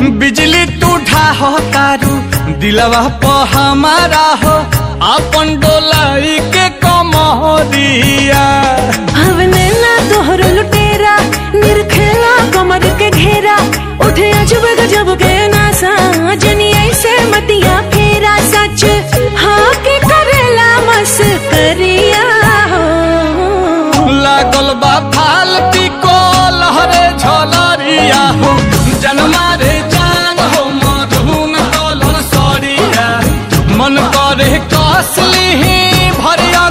बिजली तू ढाहो तारू दिलवा प हमारा हो अपन डोलाई के कमरिया हवने ना तोहर लुटेरा निरखेला कमर के घेरा उठे